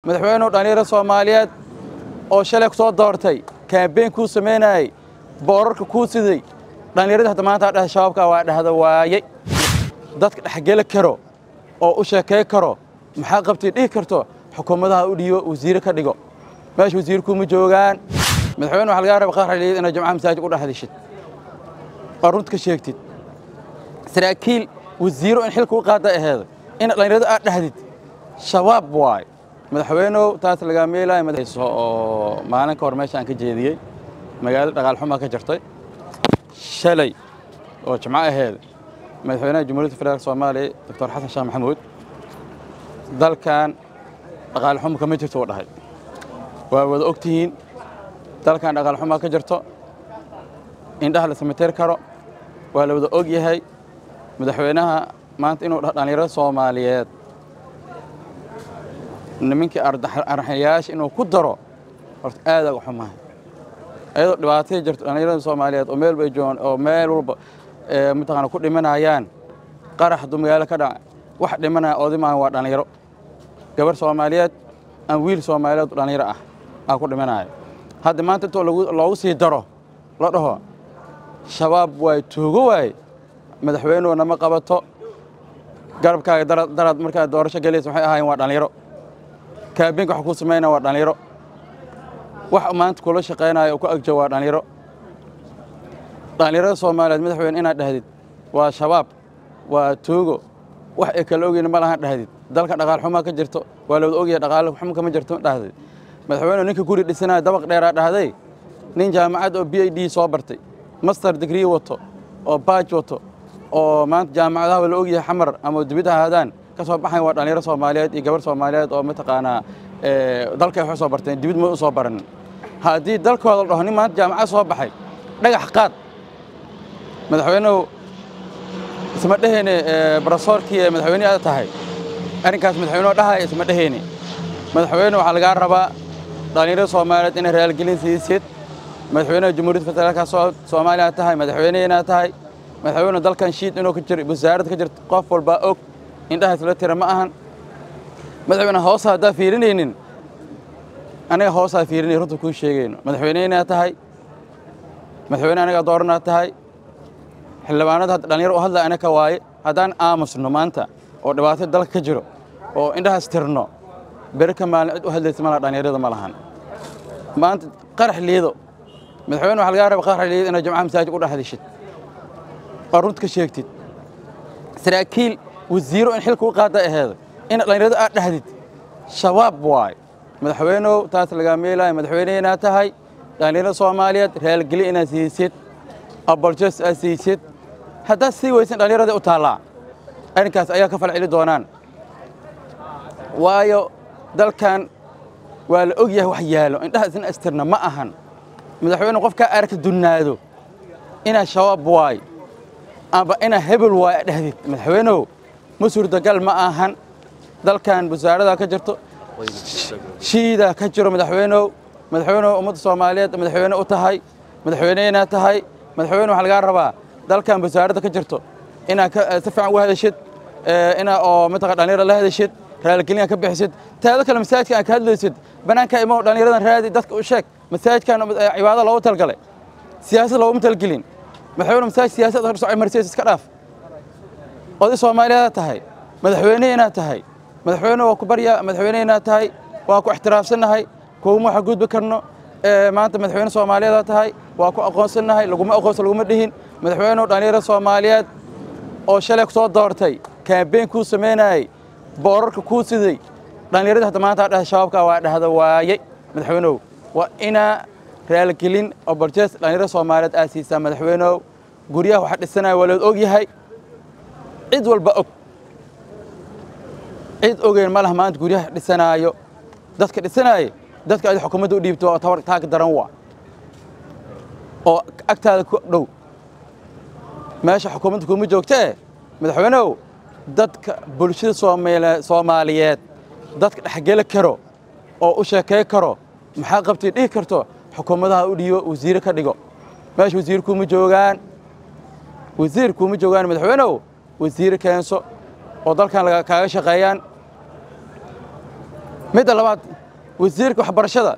madaxweynuhu dhallinyaro soomaaliyeed oo shalay ku soo doortay kaambeyn kuu samaynayey boorarka kuu siday dhallinyaradii hadda maanta dheh shabaabka waa dhahda waayey dadka dhexgeli karo oo u sheekay karo maxaa qabtay dhihi karto xukuumadaha u dhiibo wasiire ka dhigo meesha wasiirkuuma joogaan madaxweyne waxa lagaa raba qaarxaliid inaad jamcaha masaajid u dhexdishid oo runta ka sheegtid saraakiil wasiiro in xilka u qaada aheedo in dhallinyarada aad dhahdid shabaab waay madaxweynow taas lagaa meelaya madaxayso oo maalin ka hor meesha aan ka jeediyey magaalada dhaqaalxumaa ka jirtay shalay oo jimco aheed madaxweynaha jamhuuriyadda federaalk soomaaliya doctor xasan sheekh maxamuud dalkan dhaqaalxumo kama jirto uu dhahay waa wada og tihiin dalkan dhaqaalxumaa ka jirto indhaha la samateer karo waa la wada og yahay madaxweynaha maanta inuu dhaho dhallinyarada soomaaliyeed nimankii arxayaasha inuu ku daro horta aad aga xumahay ayadoo dhibaatay jirto dhallinyarada soomaaliyeed oo meel bay joogaan oo meel walba mataqaana ku dhimanayaan qarax hadduu magaalo ka dhaca wax dhimanaya oodimaan waa dhallinyaro gabar soomaaliyeed aan wiil soomaaliyeed dhallinyaro ah aa ku dhimanaya hadda maanta intoo loogu sii daro la dhaho shabaab waay tuugo waay madaxweynuhu nama qabato garabkaaga daraad markaa doorasho gelaysa waxay ahaayeen waa dhallinyaro kaabinka waxa kuu samaynaya waa dhallinyaro wax maanta kula shaqaynaya oo ku agjo waa dhallinyaro dhallinyarada soomaaliyeed madaxweyne inaad dhahdid waa shabaab waa tuugo wax ay kala ogeyni ma lahan dhahdid dalka dhaqaal xumaa ka jirto waa lawada ogyahay dhaqaal xumo kama jirto dhahdid madaxweynuhu ninka guri dhisanaya dabaq dheeraa dhahday nin jaamacad oo b i d soo bartay master degree wato oo baaj wato oo maanta jaamacadaha la ogyahay xamar ama dibidda ahaadaan ka soo baxayn waa dhallinyaro soomaaliyeed iyo gabar soomaaliyeed oo mataqaanaa dalkay wax u soo barteen dibid ma u soo baranin haddii dalkooda la dhaho nin maanta jaamacad soo baxay dhagax qaad madaxweynuhu isma dheheyne barasoorkii ee madaxweyne aad tahay arrinkaas madaxweynuhu dhahaya isma dheheyne madaxweyne waxaa lagaa rabaa dhallinyarada soomaaliyeed inay raalgelin siisid madaxweynaha jamhuuriyadda federaalka soomaaliya tahay madaxweyne inaad tahay madaxweyne dalkan shiid inuu ka jiro wasaaradda ka jirto qof walbaa og indhahaas la tira ma ahan madaxweyne hoosa haddaa fiirinaynin aniga hoosaa fiirinay runta kuu sheegayno madaxweyne inaad tahay madaxweyne anagaa dooranaad tahay xildhibaanada hadda dhallinyaro u hadlaya anaka waaye haddaan aamusno maanta oo dhibaato dalka ka jiro oo indhahaas tirno beri ka maalin cid u hadlaysa malaha dhallinyarada ma lahan maanta qarax liido madaxweyne waxa lagaa raba qarax liido inaad jamcaha masaajid u dhexdishid oo runta ka sheegtid saraakiil wasiiro in xilka u qaada aheedo in dhallinyarada aad dhahdid shabaab waay madaxweynow taas lagaa meelaya madaxweyne inaad tahay dhallinyarada soomaaliyeed raalgeli inaad siisid aboljes aad siisid haddaad sii weysan dhallinyarada u taallaa arrinkaas ayaa ka fal celi doonaan waayo dalkan waa la og yahay wax yaalo indhahaas in astirna ma ahan madaxweyne qofkaa aragta dunnaado inaa shabaab waay amba inaa hebel waay a dhahdid madaxweynow ma suurtagal ma ahan dalkan wasaaradaa ka jirto shiidaa ka jiro madaxweynow madaxweynow ummadda soomaaliyeed madaxweyne u tahay madaxweyne inaad tahay madaxweyne waxaa lagaa rabaa dalkan wasaaradda ka jirto inaad si fiican uga hadashid inaa oo mataqa dhallinyara la hadashid raalgelin ka bixisid taado kale masaajidka aan ka hadlaysid bannaanka imow dhallinyaradan raadi dadka u sheeg masaajidkan cibaado loogu talgalay siyaasad looguma talgelin madaxweyne masaajid siyaasad socay marsiis iska dhaaf oday soomaaliyeed tahay madaxweyne inaad tahay madaxweyne waa ku barya madaxweyne inaad tahay waa ku ixtiraafsannahay kuuma waxa gudbi karno maanta madaxweyne soomaaliyeed tahay waa ku aqoonsannahay laguma aqoonsan laguma dhihin madaxweynuhu dhallinyarada soomaaliyeed oo shalay ku soo doortay kaambeyn kuu samaynayey boorarka kuu siday dhallinyaradii hadda maanta dheh shabaabka waa dhahda waayey madaxweynow waa inaa raalgelin oo barjees dhallinyarada soomaaliyeed aad siisaa madaxweynow guryaha waxa dhisanaya waa lood og yahay cid walba og cid ogeyn ma laha maanta guryaha dhisanaayo dadka dhisanaaye dadka aad xukuumadda u dhiibto oo tabar taag daran waa oo agtaada ku dhow meesha xukuumadda kuma joogtee madaxweynow dadka bulshada soomaaliyeed dadka dhexgeli karo oo u sheekay karo maxaa qabtay dhihi karto xukuumadaha u dhiibo wasiire ka dhigo meesha wasiir kuma joogaan wasiir kuma joogaan madaxweynow wasiire keenso oo dalkan kaaga shaqeeyaan midda labaad wasiirka waxbarashada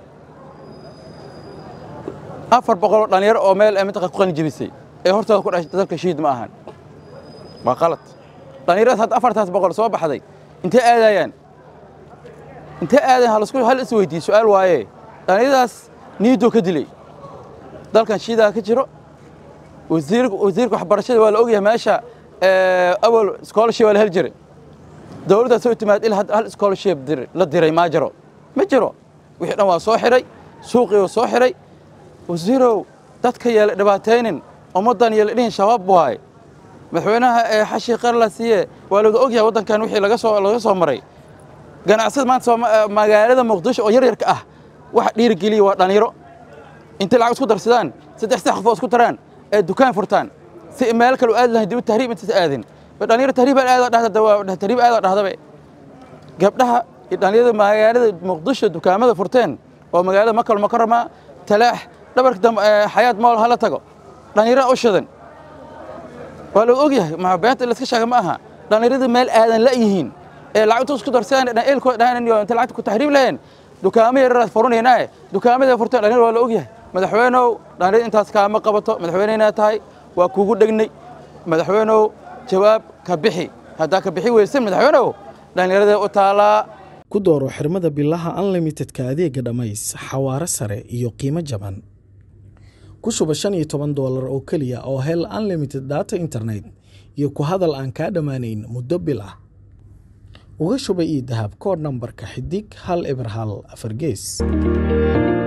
afar boqoloo dhallinyaro oo meel ee mintaqa ku qalin jebisay ee hortooda ku dhashay dalka shiid ma ahan waa qalad dhallinyaradaas hadda afartaas boqol soo baxday intee aadayaan intee aadayan halasku hal is weydiiye su-aal waaye dhallinyaradaas niidoo ka dilay dalkan shiidaa ka jiro wasiir wasiirka waxbarashada waa la ogyahay meesha awal scholarship waa la heli jiray dowladda soo timaad il hal scholarship la diray maa jiro ma jiro wixii dhan waa soo xiray suuqii waa soo xiray wasiirow dadka yeela dhibaataynin ummaddan yeela dhihin shabaab waaye madaxweynaha ee xashi qar la siiye waa laga ogyahay waddankan wixii laga soo laga soo maray ganacsada maanta magaalada muqdisho oo yaryarka ah waxa dhiirigeliya waa dhallinyaro intay lacag isku darsadaan saddex sax qof oo isku taraan ee dukaan furtaan si meel kale u aadi lahayn dib tahriib intaas aadin dhalinyaro tahriib aad dhahda waa tahriib aad dhahdabe gabdhaha dhalinyarada magaalada muqdisho dukaamada furteen oo magaalada makal mukarama talaax dhabarka xayaad mool hala tago dhalinyaro u shidan waa lagu ogyahay ma beenta la iska sheega ma aha dhalinyarada meel aadan la yihiin ee lacagtu isku darsadaan eelkooda dhahanan iyo inta lacagta ku tahriib lahayn dukaamo yaryaraad furanaynaaye dukaamada furteen dhalinyaro waa la ogyahay madaxweynow dhalinyarada intaas kaama qabato madaxweyneyna tahay waa kugu dhegnay madaxweynow jawaab ka bixi haddaa ka bixi weysan madaxweynow dhallinyarada u taalaa ku dooro xirmada bilaha unlimitedka adeega dhammays xawaaro sare iyo qiimo jaban ku shuba shan iyo toban doolar oo keliya oo hel unlimited data internet iyo ku hadal aan kaa dhammaanayn muddo bil ah uga shuba io dahab koodh nambarka xidig hal eber hal afar gees